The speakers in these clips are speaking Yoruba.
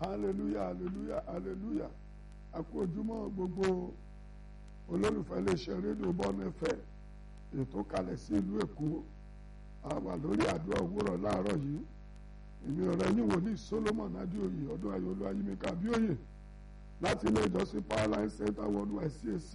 hallelujah hallelujah hallelujah a kú ojúmọ́ gbogbo olólùfẹ́ iléeṣẹ́ rédíò bọ́ọ̀nù ẹ̀fẹ́ ètò kalẹ̀ sí ìlú èkó a wà lórí àdúrà òwúrọ̀ láàárọ̀ yìí èmi ọ̀rẹ́ yín wòlíì solomon adéoyè ọdún ayọ̀lú ayímíkà abíòye láti ilé ìjọsìn powerline center worldwide cac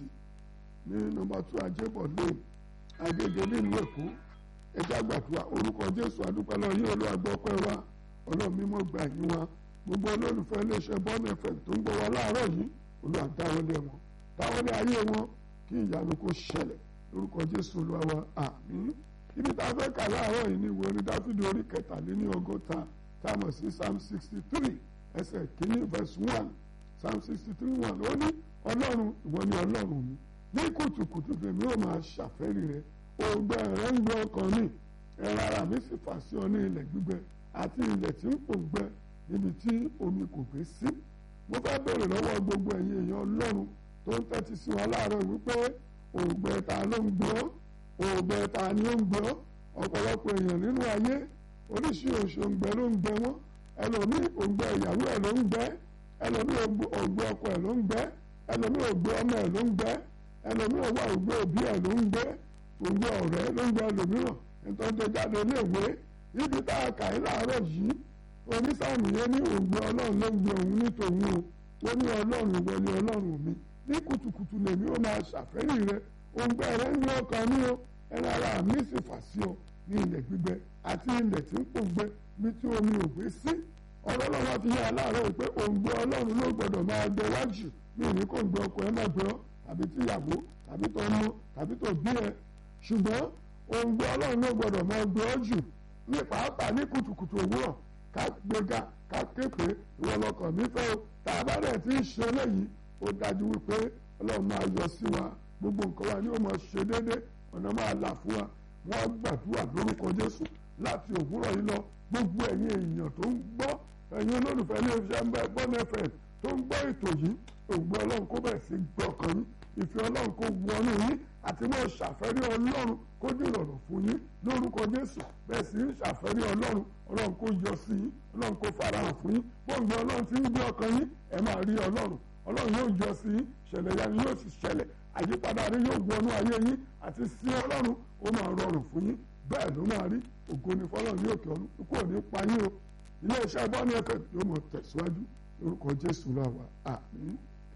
ní nọ́mbà two ajébọ̀ lane agége nílùú èkó ẹjẹ́ àgbàdua orúkọ jésù àdúpẹ́ lọ yín olú àgbọ̀pẹ́ wa ọlọ́run mímọ́ gbà yín wa gbogbo olólùfẹ́ iléeṣẹ́ bọ́ọ̀nù ẹ̀fẹ̀ tó ń gbọ́ wa láàárọ̀ yìí olú àdáwọlé wọn dáwọlé ayé wọn kí ìyanu kó ṣẹlẹ̀ lórúkọ jésù olúwa wa àmín ibi tá a fẹ́ kà láàárọ̀ yìí ní ìwé orin dáfídì orí kẹtàléní ọgọ́ta táàmù sí psalm sixty three ẹsẹ̀ kínní verse one psalm sixty three one ó ní ọlọ́run ìwọ ni ọlọ́run mi ní kùtùkùtù tèmi ó máa ṣàfẹ́rí rẹ ògbẹ rẹ ń gbẹ ọkàn mi ẹran ara mi sì fà sí ọ ní ilẹ̀ gbígbẹ àti ilẹ̀ tí ń pòǹgbẹ níbi tí omi kò gbé sí mo fẹ́ bèrè lọ́wọ́ gbogbo ẹ̀yin èèyàn ọlọ́run tó ń tẹ́tí sí wa láàárọ̀ wípé ògbẹ ta ló ń gbọ́ ògbẹ ta ni ó ń gbọ́ ọ̀pọ̀lọpọ̀ èèyàn nínú ayé oríṣiríṣi òǹgbẹ ló ń gbẹ wọ́n ẹlòmíì òǹgbẹ ìyàwó ẹ̀ ló ń gbẹ ẹlòmíì òǹgbẹ ọkọ ẹ̀ ló ń gbẹ ẹlòmíì òǹgbẹ ọmọ ẹ̀ ló ń gbẹ ẹlòmíì òwà òǹgbẹ òbí ẹ̀ ló ń gbẹ òǹgbẹ ọ̀rẹ́ ló ń gbẹ ẹlòmíràn ìtọ́jú jáde iléèwé níbi tá a kà í láàárọ̀ yìí onísàmì yẹn ní òǹgbẹ ọlọ́run ló ń gbẹ òun ní tòun o ó ní ọlọ́run ìwọ ni ọlọ́run mi ní kùtùkùtù lèmi ó máa ṣàfẹ́rí rẹ òǹgbẹ rẹ ń gbé ọkàn mi o ẹran ara mi sì fà sí ọ ní ilẹ̀ gbígbẹ àti ilẹ̀ tí ń pòǹgbẹ bí tí omi ò gbé sí ọ̀rọ̀ ọlọ́run fi yára láàárọ̀ pé òǹgbẹ ọlọ́run ló gbọ́dọ̀ máa gbẹ wájú ní ìní kò ń gbẹ ọkọ ẹ má gbẹ ọ tàbí tíyàwó tàbí tó mú tàbí tó bí ẹ ṣùgbọ́n òǹgbẹ ọlọ́run ló gbọ́dọ̀ máa gbẹ ọ jù ní pàápàá ní kùtùkùtù òwúrọ̀ ká gbéga ká képe ìwọ lọkàn mi fẹ́ o tá a bá rẹ̀ tí ń ṣe eléyìí ó dájú wípé ọlọ́run máa yọ sí wa gbogbo nǹkan wa ni ó máa ṣe déédé ọ̀nà máa là fún wa wọ́n gbàdúrà lórúkọ jésù láti òwúrọ̀ yìí lọ gbogbo ẹ̀yin èèyàn tó ń gbọ́ ẹ̀yin olólùfẹ́ ilé iṣẹ́ ń bẹ́ bọ́n fm tó ń gbọ́ ètò yìí ògbó ọlọ́run kó bẹ̀ sí gbọ́ ọkàn yín ìfẹ́ ọlọ́run kó wọnú yín àti mọ́ ṣàfẹ́rí ọlọ́run kó dìrọ̀rọ̀ fún yín lórúkọ jésù bẹ́ẹ̀ sì ń ṣàfẹ́rí ọlọ́run ọlọ́run kó yọ sí yín ọlọ́run kó farahàn fún yín bóńgbé ọlọ́run ti ń gbé ọkàn yín ẹ máa rí ọlọ́run ọlọ́run yóò yọ sí yín ṣẹlẹ̀ yanu yóò sì ṣẹlẹ̀ àyípadà rí yóò wọnú ayé yín àti sí ọlọ́run ó máa rọrùn fún yín bẹ́ẹ̀ ló máa rí ògo ni fọlọ́run ní òkè ọ̀run kò ní pa yín o ilé iṣẹ́ bọ́ọ̀nù ẹ̀fẹ̀ yóò mọ̀ tẹ̀síwájú lórúkọ jésù lọ́wọ́ àmín.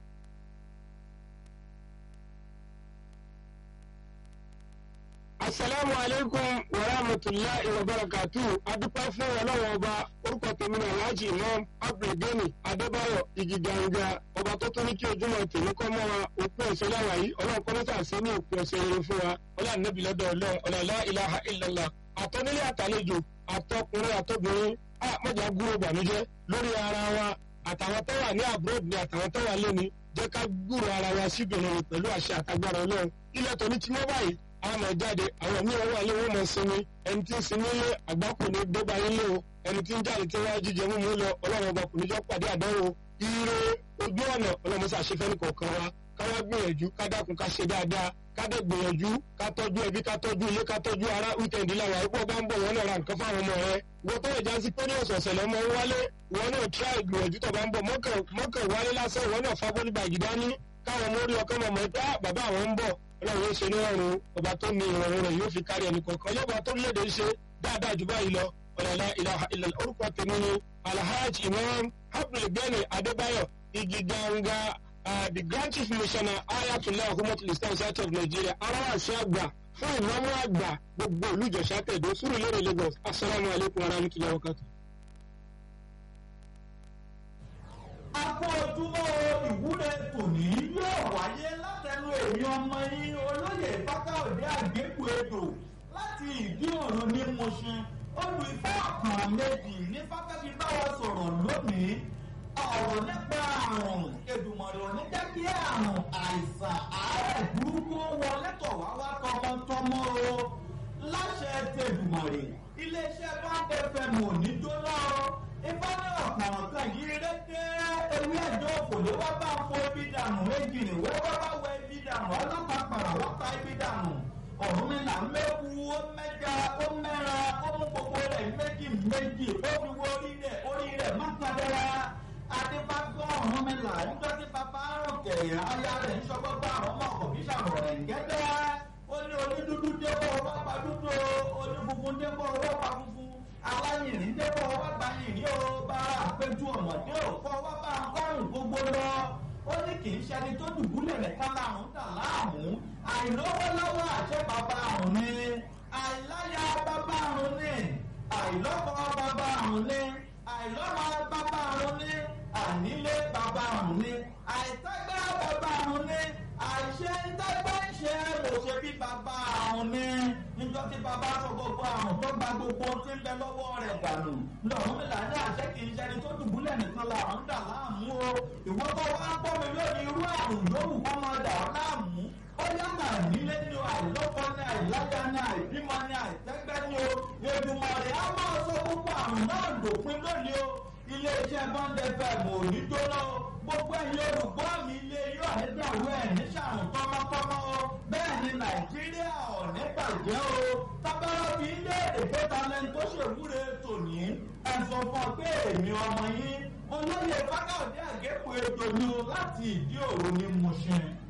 asalaamu aleykum wa rahmatulahi wa barakatu adúpẹ́ fún ọlọ́wọ́ ọba orúkọ tèmi ní alhaji imam abdulgani adébáyọ̀ igiganga ọba tó tún ní kí ojúmọ́ tèmi kọ́ mọ́ wa òpin ọ̀sẹ̀ láwa yìí ọlọ́run kọ́ mẹ́ta sí ní òpin ọ̀sẹ̀ rere fún wa ọlọ́run nẹ́bí lọ́dọ̀ ọlọ́run ọ̀làlá ilaha illallah àtọ́nílé àtàlejò àtọkùnrin àtọbìnrin a mọ̀jà gúrò bànújẹ́ lórí ara wa àtàwọn tó wà ní abroad ni àtàwọn tó wà lẹ́ni jẹ́ ká gúrò ara wa síbìrin pẹ̀lú àṣẹ àtagbára ọlọ́run ilẹ̀ tó ní tí wọ́n báyìí àwọn ọmọ jáde àwọn míì wọn wà lé wọn mọ sinmi ẹni tí ń sinmi lé àgbákò ní dọ́gba yín lé o ẹni tí ń jáde tí wọ́n jíjẹ mímú lọ ọlọ́run ọba kò ní jọ pàdé àdánwò ire ojú ọ̀nà ọlọ́run ṣàṣefẹ́ ní kọ̀ọ̀kan wa káwá gbìyànjú ká dákun ká ṣe dáadáa ká dẹ̀ gbìyànjú ká tọ́jú ẹbí ká tọ́jú ilé ká tọ́jú ara wíkẹ̀ndì làwọn àìpọ̀ bá ń bọ̀ wọ́n náà ra nǹkan fáwọn ọmọ rẹ wọ́n tó lè já sí pé ní ọ̀sọ̀ọ̀sẹ̀ lọ́mọ wálé wọ́n náà tíra ìgbìyànjú tó bá ń bọ̀ mọ́kàn wálé lásán wọ́n náà fagbọ́n nígbà gidá ní káwọn ọmọ orí ọkọ mọ̀mọ́ pé bàbá àwọn ń bọ̀ ọlọ́run ṣe ní ọrùn ọba tó ní ìrọ̀rùn rẹ̀ yóò fi kárí ẹnì kọ̀ọ̀kan yọba tó léde ṣe dáadáa jù báyìí lọ ọ̀làlá ìlàhà ìlàlá orúkọ tèmi ni alhaji imam abdulgani adébáyọ̀ igi ganga the grand chief missioner ayatollah humatul islam south of nigeria aráwàsí àgbà fún ìnáwó àgbà gbogbo olùjọsà tẹ̀dó sùúrù lérè lagos asalaamu alaykum wa rahmatulahi wa barakatuh. akọ ojúmọ́ ìwúre tòní yóò wáyé látẹnu èmi ọmọ yín olóyè fákáòdé àgbékù èdò láti ìdí òrùn ní mọṣin olùfẹ́ ọ̀kan méjì ní fákẹ́bí báwa sọ̀rọ̀ lónìí ọ̀rọ̀ nípa àrùn èdùmọ̀rẹ̀ òní jẹ́ kí àrùn àìsàn àárẹ̀ burúkú wọlé tọ̀ wá wá tọmọtọmọ o láṣẹ tẹ̀dùmọ̀rẹ̀ iléeṣẹ́ báńkì fm ò ní jóná o ifá ní ọ̀pọ̀ràn kan yìí rédé ewé ẹ̀jọ́ òkòló wá bá ń fọ ibi dànù méjì ní wọ́n wá bá wọ ibi dànù ọlọ́pàá pàrọ̀ wọ́n pa ibi dànù ọ̀run mi là ń méwu ó mẹ́ja ó mẹ́ra ó mú gbogbo rẹ̀ méjì méjì ó fi wọ orí rẹ̀ orí rẹ̀ má padà adé là nígbà tí bàbá rọ̀kẹ̀ aya rẹ̀ ń sọgbọ́gbọ́ àwọn ọmọ ọkọ̀ bí sàrọ̀ rẹ̀ gẹ́gẹ́ ó ní onídúdú débọ̀ ọwọ́ pa dúdú o onífunfun débọ̀ ọwọ́ pa funfun aláyìnrín débọ̀ ọwọ́ pa yìnrín o bá àpéjú ọ̀mọ̀dé ò kọ́ ọwọ́ bá ọgọ́rùn gbogbo lọ ó ní kì í ṣẹni tó dùbúlẹ̀ nìkan láàrún dà láàmú àìlówó lọ́wọ́ àṣẹ bàbá àrùn ni àìláyà bàbá àrùn ni àìlọ́kọ bàbá àrùn ni àìlọ́mọ bàbá àrùn ni ànílé bàbá àrùn ni àìtẹ́gbẹ́ bàbá àrùn ni àìṣe ńtẹ́gbẹ́ ṣe lò ṣe bí bàbá àrùn ni níjọ́ tí bàbá sọ gbogbo àrùn tó gba gbogbo tí ń bẹ lọ́wọ́ rẹ̀ dànù lọ́run mi là ní àṣẹ kì í ṣẹni tó dùbúlẹ̀ nìkan làrùn dà láàmú o ìwọ́n tó wá ń pọ́ mi lónìí irú àrùn yòówù kọ́ máa dà ọ́ láàmú ó yàtọ̀ nílé ní o àìlọ́kọ ní àìlájà ní àìbímọ ní àìtẹ́gbẹ́ ní o Èdùmàrè á máa sọ gbogbo àrùn náà dòpin lónìí o iléeṣẹ́ bọ́ńdẹ fẹ́ẹ̀mù ò ní jóná o gbogbo ẹ̀yin olùgbọ́ mi ilé yóò nígbàwó ẹ̀ ní sàrùn tọ́mọ́tọ́mọ́ o bẹ́ẹ̀ ni Nàìjíríà ò ní bàjẹ́ o tábàrọ̀ fi ń léèrè pé talẹ́ni tó ṣèwúre tòní ẹ̀sùn fún ọ pé èmi ọmọ yín olóyè fákàndé àgékù ètò ni o láti ìdí òru ní Mùṣín.